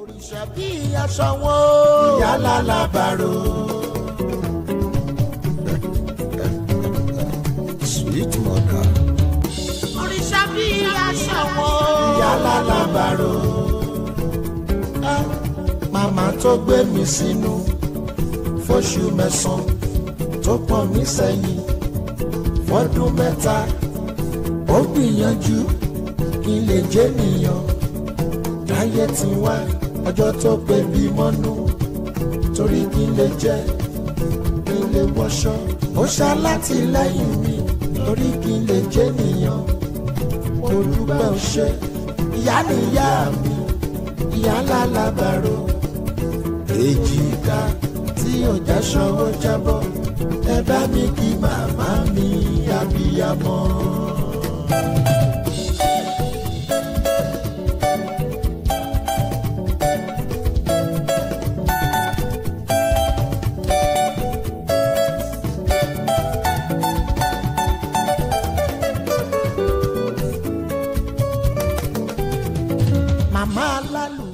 òrìṣà bí aṣọ wọn. ìyá lálábàárò. sweet mother. òrìṣà bí aṣọ wọn. ìyá lálábàárò. Ah, màmá tó gbé mi sínú fóṣù mẹ́sàn-án tó pọ̀n mí sẹ́yìn fọ́dún mẹ́ta ó gbìyànjú kí n lè jẹ́ nìyàn láyé tí wá ọjọ́ tó pé bí mọ́nú torí kí n lè jẹ́ kí n lè wọṣọ ó ṣalátìlẹ́yìn mi torí kí n lè jẹ́ nìyàn mo dúpẹ́ ó ṣe ìyá nìyá mi ìyá lálábàárò èjìká tí ọjà ṣọwọ́ jábọ́ ẹ bá mi kí màmá mi abiyamọ. màmá alálù